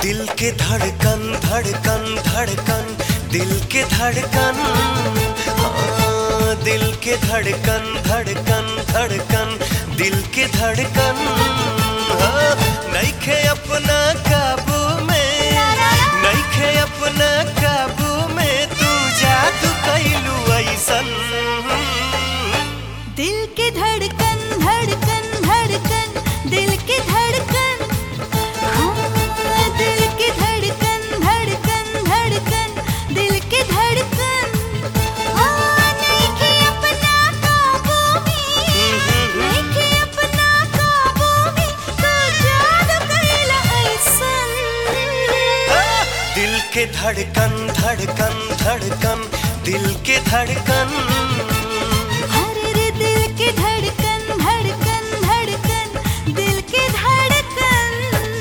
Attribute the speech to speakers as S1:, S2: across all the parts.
S1: दिल के धड़कन धड़कन धड़कन दिल के धड़कन हाँ, दिल के धड़कन धड़कन धड़कन दिल के धड़कन हाँ, नइखे अपना काबू में नइखे अपना काबू में तू जादू कैलू ऐसन
S2: दिल के धड़कन धड़कन धड़कन दिल के धड़कन हाँ, दिल के धड़कन धड़कन धड़कन दिल के धड़कन हाँ, नइखे अपना काबू में नइखे अपना काबू में तू जादू कइला अइसन
S1: दिल के धड़कन धड़कन धड़कन दिल के धड़कन
S2: अरे रे दिल के धड़कन धड़कन धड़कन दिल के धड़कन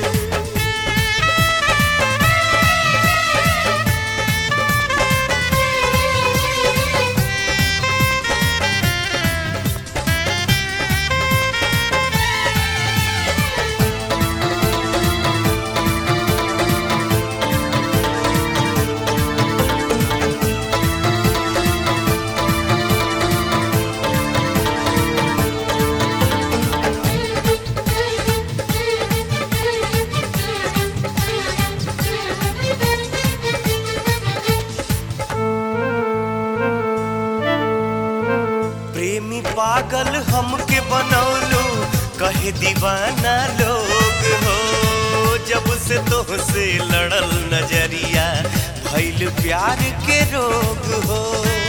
S1: प्रेमी पागल हमके बनौलू कहे दीवाना लोग हो जब से तोहसे लड़ल नजरिया भइल प्यार के रोग हो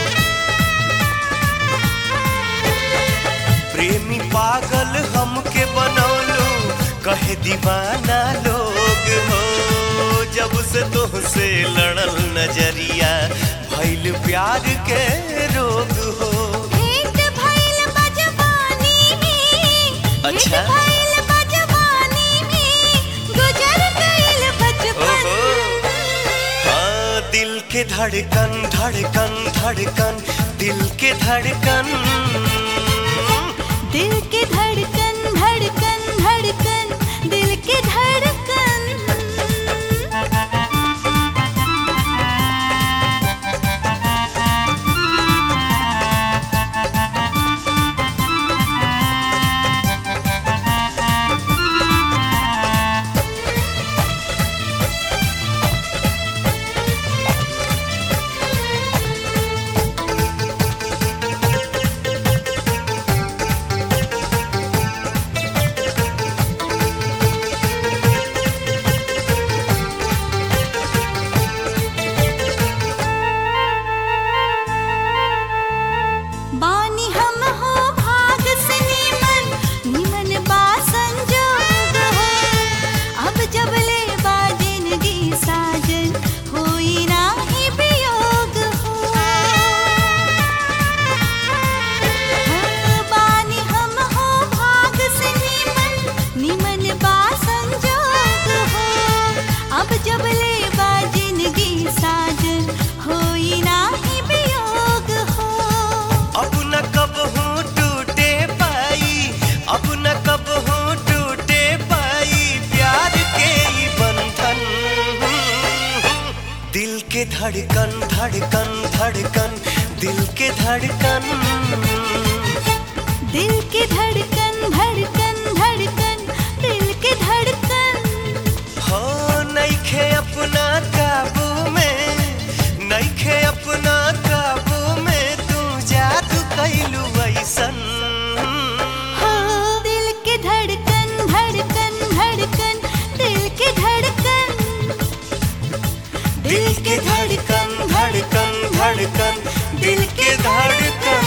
S1: प्रेमी पागल हमके बनौलू कहे दीवाना लोग हो जब से तोहसे लड़ल नजरिया भइल प्यार के रोग हो
S2: भेंट भइल बजवानी में
S1: अच्छा।
S2: भेंट भइल बजवानी में गुजर गइल बचपन
S1: ओहो। हाँ दिल के धड़कन धड़कन धड़कन दिल के धड़कन
S2: दिल के धड़कन धड़कन धड़कन दिल के धड़कन बानी हम हो भाग से निमन निमन बा संजोग हो अब जब ले बा जिंदगी साजन होई नाही वियोग हो हाँ, बानी हम हो भाग से निमन निमन बा संजोग हो अब जब ले बा जिंदगी साजन होई नाही वियोग हो
S1: अब न कब हूँ टूटे पाई अब न कब हूँ टूटे पाई प्यार के ही बंधन दिल के धड़कन धड़कन धड़कन दिल के धड़कन
S2: दिल के धड़कन धड़कन धड़कन दिल के धड़कन
S1: हो नइखे अपना काबू में नइखे अपना काबू में तू जादू कैलू ऐसन
S2: हो दिल के धड़कन धड़कन धड़कन दिल के धड़कन
S1: दिल के धड़कन धड़कन धड़कन दिल के धड़कन